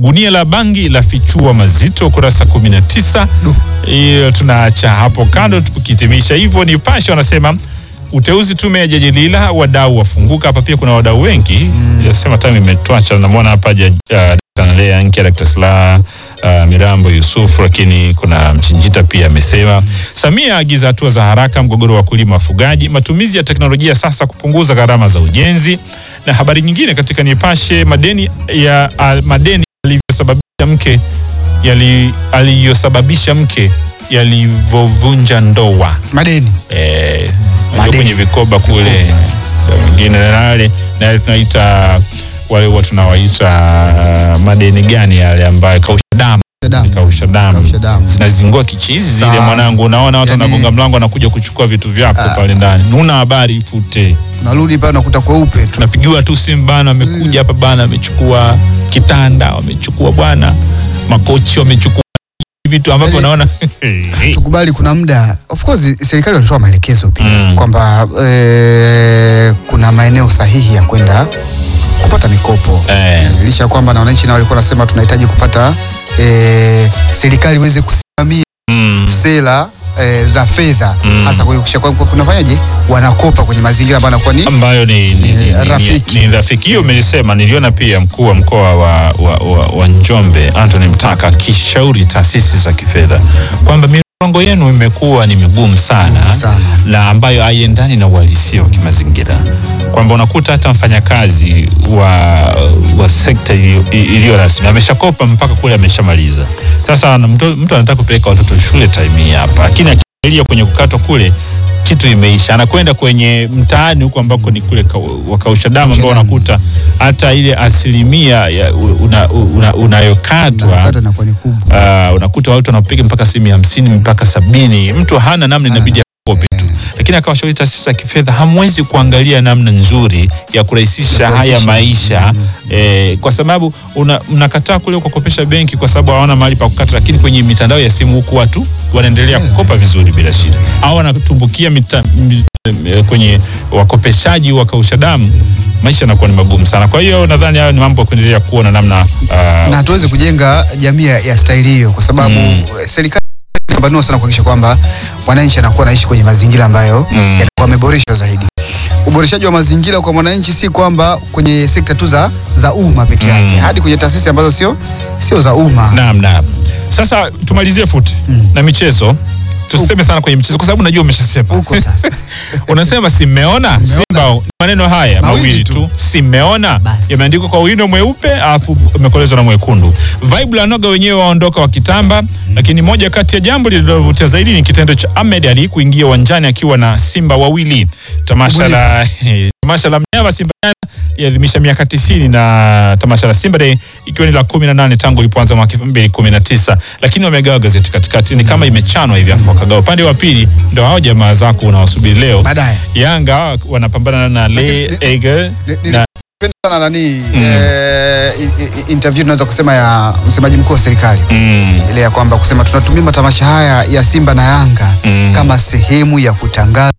gunia la bangi la fichua mazito, kurasa 19. Hiyo tunaacha hapo kando, tukihitimisha hivyo. Nipashe wanasema uteuzi tume ya Jaji Lila, wadau wafunguka. Hapa pia kuna wadau wengi mm. Sema time imetwacha, namwona hapa Jaji uh, Lea Nkia, Dr. Slaa uh, Mirambo Yusuf, lakini kuna Mchinjita pia amesema. Samia aagiza hatua za haraka mgogoro wa wakulima wafugaji, matumizi ya teknolojia sasa kupunguza gharama za ujenzi. Na habari nyingine katika Nipashe, madeni ya uh, madeni yalivyosababisha mke yali aliyosababisha mke yalivyovunja ndoa Madeni. eh, Madeni. ndio kwenye vikoba kule na mwingine nale na tunaita wale watu tunawaita uh, madeni gani yale ambayo kausha damu Damu. kausha damu Kausha damu. zinazingua kichizi zile Sana. mwanangu unaona watu Yani- wanagonga mlango wanakuja kuchukua vitu vyako pale ndani una habari fute Unarudi pale unakuta kweupe tu. tunapigiwa tu simu bana amekuja hapa bana amechukua kitanda wamechukua bwana makochi wamechukua vitu ambavyo Yani- unaona tukubali kuna muda of course serikali walitoa maelekezo pia Mm. kwamba eh, kuna maeneo sahihi ya kwenda kupata mikopo Eh. licha ya kwamba na wananchi nao walikuwa wanasema tunahitaji kupata eh, serikali iweze kusimamia Mm. sera eh, za fedha Mm. hasa kuhakikisha kwamba kunafanyaje wanakopa kwenye mazingira ambayo yanakuwa ni ambayo ni, ni, ni, Eh, ni, rafiki. ni, ni rafiki hiyo umelisema. Niliona pia mkuu wa mkoa wa, wa, wa, wa Njombe Anthony Mtaka akishauri taasisi za kifedha kwamba mirongo yenu imekuwa ni migumu sana, sana. na ambayo haiendani na uhalisia wa kimazingira, kwamba unakuta hata mfanyakazi wa, wa sekta iliyo- iliyo rasmi ameshakopa mpaka kule ameshamaliza. Sasa ana- mtu, mtu anataka kupeleka watoto shule time hii hapa, lakini akiangalia kwenye kukatwa kule kitu imeisha, anakwenda kwenye mtaani huko ambako ni kule ka- wakausha damu ambao damu. unakuta hata ile asilimia ya una, una, unayokatwa Kata inakuwa ni kubwa uh, unakuta watu wanapiga mpaka asilimia hamsini mpaka sabini. Mtu hana namna, inabidi akope tu, lakini akawashauri taasisi za kifedha, hamwezi kuangalia namna nzuri ya kurahisisha haya kurahisisha. maisha eh, kwa sababu una- mnakataa kule kukopesha benki kwa sababu hawana mahali pa kukata, lakini kwenye mitandao ya simu huku watu wanaendelea kukopa vizuri bila shida, au wanatumbukia mita, mi- eh, kwenye wakopeshaji wakausha damu, maisha yanakuwa ni magumu sana. Kwa hiyo nadhani hayo ni mambo ya kuendelea kuona namna uh, na hatuwezi kujenga jamii ya ya staili hiyo kwa sababu Mm. eh, serikali inapambanua sana kuhakikisha kwamba wananchi anakuwa anaishi kwenye mazingira ambayo Mm. yanakuwa yameboreshwa zaidi. Uboreshaji wa mazingira kwa mwananchi si kwamba kwenye sekta tu za za umma peke yake, Mm. hadi kwenye taasisi ambazo sio sio za umma. Naam, naam. Sasa tumalizie futi Mm. na michezo. Tuseme sana kwenye michezo kwa sababu najua umeshasema. Huko sasa. Unasema simeona Simba maneno haya Mawili mawili tu. tu, simeona Basi. yameandikwa kwa wino mweupe alafu imekolezwa na mwekundu. Vibe la noga wenyewe waondoka wakitamba, lakini moja kati ya jambo lililovutia zaidi ni kitendo cha Ahmed Ali kuingia uwanjani akiwa na simba wawili. Tamasha la tamasha la mnyama Simba jana liadhimisha miaka 90 na tamasha la Simba Day ikiwa ni la 18 tangu ilipoanza mwaka 2019, lakini wamegawa gazeti katikati, ni kama imechanwa hivi, afu wakagawa upande wa pili. Ndio hao jamaa zako unawasubiri leo Baadaye. Yanga wanapambana na Le Lakini- Eagle Ni- ni- na Napenda sana nani Mm. eh, i- i- interview tunaweza kusema ya msemaji mkuu wa serikali mm, ile ya kwamba kusema tunatumia matamasha haya ya Simba na Yanga Mm. kama sehemu ya kutangaza